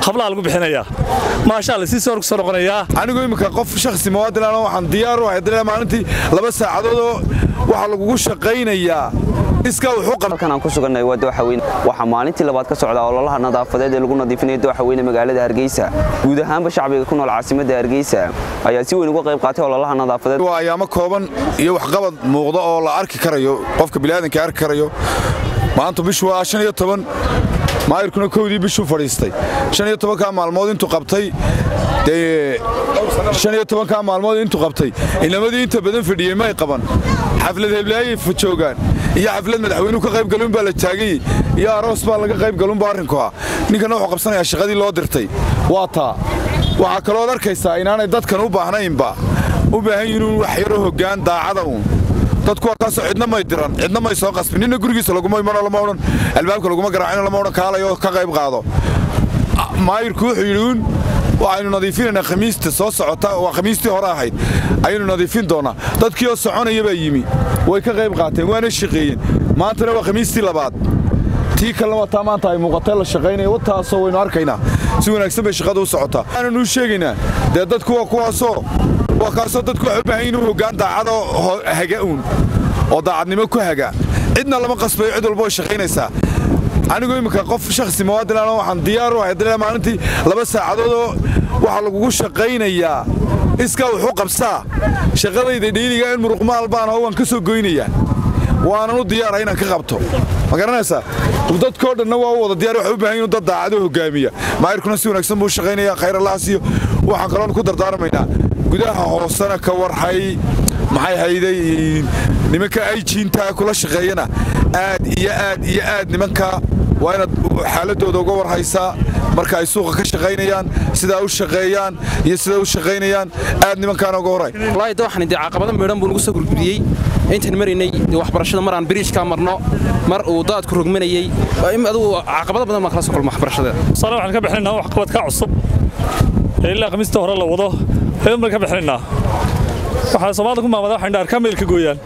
hablaha lagu bixinayaa maashaa la sii soo soo noqonayaa anigu imminka qof shakhsi muwaadinaan waxaan diyaar u ahay dilaa maalintii laba saacadoodoo waxaa lagugu shaqaynayaa iskaa wuxuu qaba halkan aan ku sugannahay waa dooxaweyne waxaa maalintii labaad ka socda ololaha nadaafadeed ee lagu nadiifinaya dooxaweyne magaalada hargeysa guud ahaanba shacbiga ku nool caasimadda hargeysa ayaa si weyn uga qayb qaatay ololaha nadaafadeed waa ayaamo kooban iyo waxqabad muuqda oo la arki karayo qofka biniaadanka arki karayo maanta bishu waa shan iyo toban maayirkuna kowdii bishuu fadhiistay shan iyo tobankaa maalmood intuu qabtay dee shan iyo tobankaa maalmood intuu qabtay inamadii inta badan fadhiyey may qaban xaflad heblaayay joogaan iyo xaflad madaxweynuhu ka qayb galun baa la taagay iyo aroos baa laga qayb galunba arrinku ah ninkana wuxuu qabsanayaa shaqadii loo dirtay waa taa waxaa kalooad arkaysaa inaanay dadkan u baahnaynba u baahan yihiin wax yaro hoggaan daacada uun dadku waa kaasoo cidna may diran cidna may soo qasbin ninna gurigiisa laguma imano lama odhan albaabka laguma garaacino lama odhan kaalayo ka qayb qaado maayirku wuxuu yidhi uun waxaynu nadiifinaynaa khamiista soo socota waa khamiistii hore ahayd ayaynu nadiifin doonnaa dadkii oo soconaya baa yimi way ka qayb qaateen waana shaqeeyeen maantana waa khamiistii labaad tii kalena waa taa maanta ay muuqatee la shaqaynaya wataasoo waynu arkaynaa si wanaagsan bay shaqada u socotaa waxaananu sheegaynaa dee dadku waa kuwaasoo waa kaasoo dadku waxay u baahan yihin hoggaan daacadoo haga uun oo daacadnimo ku haga cidna lama qasbayo cid walba way shaqaynaysaa anigu imminka qof shakhsi muwaadinaan waxaan diyaar u ahay dilaa maalintii laba saacadoodoo waxaa lagugu shaqaynayaa iskaa wuxuu qabsaa shaqadayda dhiiliga in muruqmaal baan oo waan ka soo goynayaa waanan u diyaara inaan ka qabto ma garanaysaa dadkoo dhanna waa u wada diyar waxay u baahan yihin dad daacado hogaamiya maayirkuna si wanaagsan buu shaqaynaya khayr allahaas iyo waxaan kaloon ku dardaarmaynaa gudaha hoosena ka warhay maxay hayday nimanka ayjiintaa kula shaqeeyana aad iyo aad iyo aad nimanka waa inaad xaaladooda uga warhaysaa marka ay suuqa ka shaqaynayaan sidaa u shaqeeyaan iyo sidaa u shaqaynayaan aad nimankaana uga warhay wallaahi waxaan dee caqabado meedhan buu nagu soo gurguriyey intaan maraynay dee waxbarashada mar aan biriijkaa marno mar uu daadku rogmanayey adugu caqabado badan baan kala soo kulma waxbarashada sale waxaan ka bixinaynaa wax qabadka cusub ee ilaa khamiista hore la wado ayuun baan ka bixinaynaa waxaa soomaalida ku maamada waxay dhaar kameelka gooyaan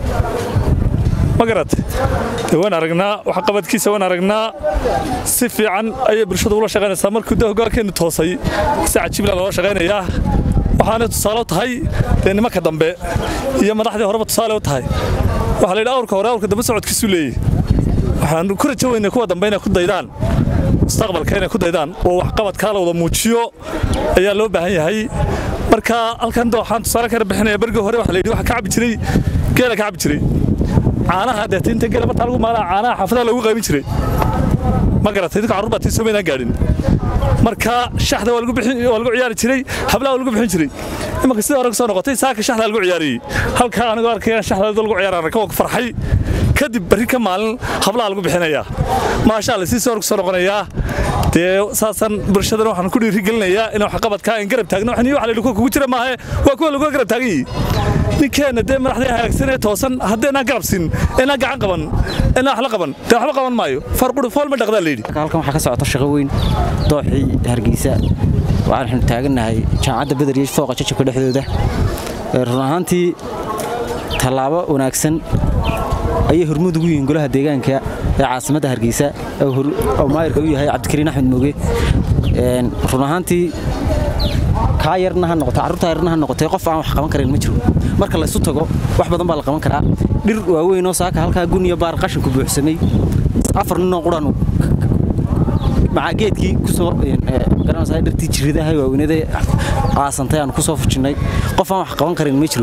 ma garat dee waan aragnaa wax qabadkiisa waan aragnaa si fiican ayay bulshadu ula shaqaynaysaa markuu dee hogaankeennu toosay si cajiibla loola shaqaynayaa waxaanay tusaale u tahay dee nimanka dambe iyo madaxdii horeba tusaale u tahay waxaa la yidhi awrka hore awrka dambe socodkiisu leeyey waxaan ku rajo weynay kuwa dambe inay ku daydaan mustaqbalka inay ku daydaan oo waxqabadkaa la wada muujiyo ayaa loo baahan yahay marka halkan waxaan tusaale kana bixinaya bergii hore waxa la yidhi waxa ka cabi jiray geela ka cabi jiray caanaha deeta inta geela martaa lagu maalaa caanaha xaafadaha loogu qaybin jiray ma garatay dadka carruur baa tii soomaynaan gaadhin marka shaxda waa lagu ciyaari jiray hablaha waa lagu bixin jiray imanka sidii hore soo noqotay saaka shaxda lagu ciyaariyey halkaa anigoo arkaya shaxda lagu ciyaaraan raka waa ku farxay kadib barri ka maalin hablaha lagu bixinayaa maashaa la sii soo soo noqonayaa dee saasan bulshadana waxaan ku dhiirigelinayaa in waxqabadkaa in garab taagno waxaan waxa la yidhi kuwa kugu jira maahe waa kuwa lagu garab taagan yihi ninkeenna dee madaxdii hagaagsan ee toosan haddeenaan garab siin inaan gacan qaban inaan wax la qaban dee waxba qaban maayo farquri fool ma dhaqdaa la yidhi halkan waxaa ka socota shaqo weyn dooxii hargeysa waxaanu taagannahay jaamacadda beder iyo fooqa jajabka dhexdooda run ahaantii tallaabo wanaagsan ayay hormuud ugu yihiin golaha deegaanka ee caasimadda hargeysa oo maayirka u yahay cabdikariin axmed mooge run ahaantii kaa yarna ha noqoto carruurtaa yarna ha noqotay qof aan wax qaban karin ma jiro marka laysu tago wax badan baa la qaban karaa dhir waaweynoo saaka halkaa gun iyo baar qashinku buuxsamay afar ninoo quranu maca geedkii kusoo garanaysaa dhirtii jiridaha waaweynada caasantay aan ku soo fujinnay qof aan wax qaban karin ma jiro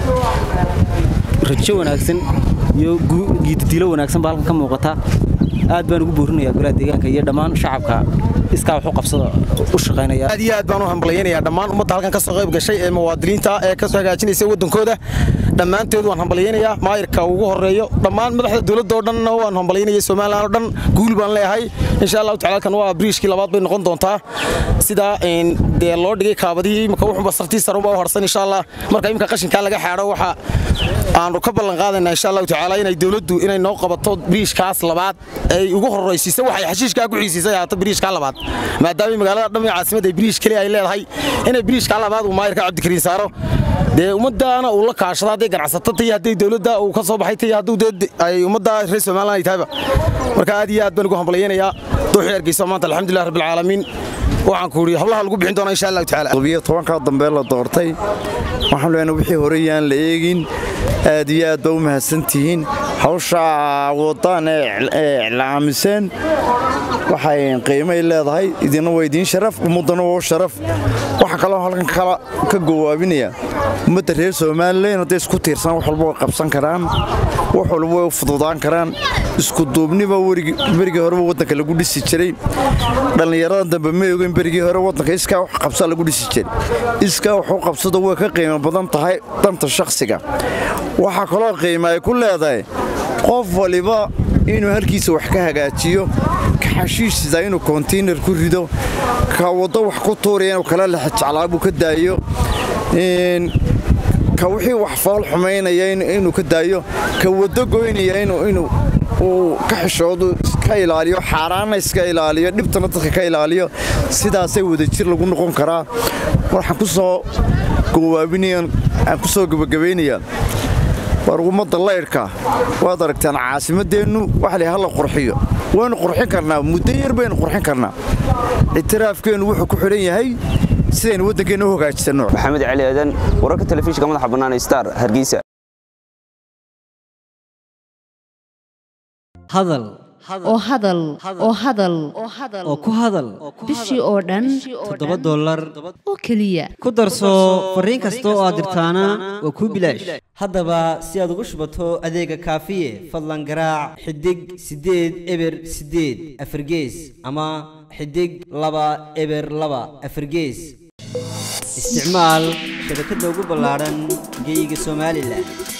rajo wanaagsan iyo giididilo wanaagsan baa halkan ka muuqata aad baan ugu boorinayaa golaha deegaanka iyo dhammaan shacabka iskaa wax u qabsada u shaqaynaya aad iyo aad baan u hambalyaynayaa dhammaan ummadda halkan ka soo qayb gashay ee muwaadiniinta ee ka soo hagaajinaysa waddankooda dhammaanteed waan hambalyaynayaa maayirka ugu horeeyo dhammaan madaxda dowladda oo dhanna waan hambalyaynaya somalilan oo dhan guul baan leeyahay insha allahu tacala kan waa briishkii labaad bay noqon doontaa sidaa dee loo dhigay kaabadihii imika wuxuunba sartii sarunba u harsan insha allah marka imika qashinkaa laga xaadho waxa aanu ka ballan qaadaynaa insha allahu tacaala inay dowladdu inay noo qabato briishkaas labaad ay ugu horraysiisay waxay xashiishkaa ku xiisiisay ahaato briishkaa labaad maadaama magaalada dhammi caasimadda briish keliya ay leedahay inay briishkaa labaad uu maayirka cabdikariin saaro dee ummaddaana uu la kaashado hadday ganacsato tayo hadday dowladda uu ka soo baxay tayo hadduu dee ay ummadda reer somaliland ay tahayba marka aad iyo aad baan ugu hambalyaynayaa dooxii hargeysa maanta alxamdulilah rabbilcaalamiin waxaan ku yidhi hablaha lagu bixin doonaa insha allahu tacaala todobiyo tobankaa dambe la doortay waxaan leenahay wixii hore yaan la eegin aad iyo aad baa u mahadsantihiin hawsha wadaan ee iclaamiseen waxay qiimay leedahay idina waa idiin sharaf ummaddana waa sharaf waxaa kaloo halkan kala ka gowaabinaya ummadda reer somalilan hadday isku tiirsan wax walba way qabsan karaan wax walba way u fududaan karaan isku duubniba berigii horeba waddanka lagu dhisi jiray dhallinyarada dambe ma ogen berigii hore waddanka iskaa wax qabsa lagu dhisi jiray iskaa wax u qabsado way ka qiimo badan tahay danta shakhsiga waxaa kaloo qiima ay ku leedahay qof waliba inuu halkiisa wax ka hagaajiyo ka xashiishisa inuu konteynar ku rido ka waddo wax ku tuuraya inuu kala lexjeclaabuu ka daayo ka wixii wax fool xumaynaya inuu ka daayo ka waddo goynaya inuu uu ka xishoodu iska ilaaliyo xaaraanna iska ilaaliyo dhibtana dadka ka ilaaliyo sidaasay wadajir lagu noqon karaa waxaan ku soo gowaabinayan aan ku soo gebagabaynayaa war ummadda laydhka waad aragtaan caasimaddeennu waxa la hala qurxiyo waynu qurxin karnaa muddo yar baynu qurxin karnaa ictiraafkeennu wuxuu ku xidhan yahay sidaynu waddankeenna u hagaajisanno maxamed cali aadan wararka telefishinka madaxa bannaan star hargeysa hadal oo hadal oo hadal oo ku hadal bishii oo dhan toddoba dollar oo keliya ku darso fariin kasta oo aad dirtaana waa kuu bilaash haddaba si aad ugu shubato adeega kaafiye fadlan garaac xidig siddeed eber siddeed afargees ama xidig laba eber laba afargees isticmaal shabakadda ugu ballaadhan geyga somalilan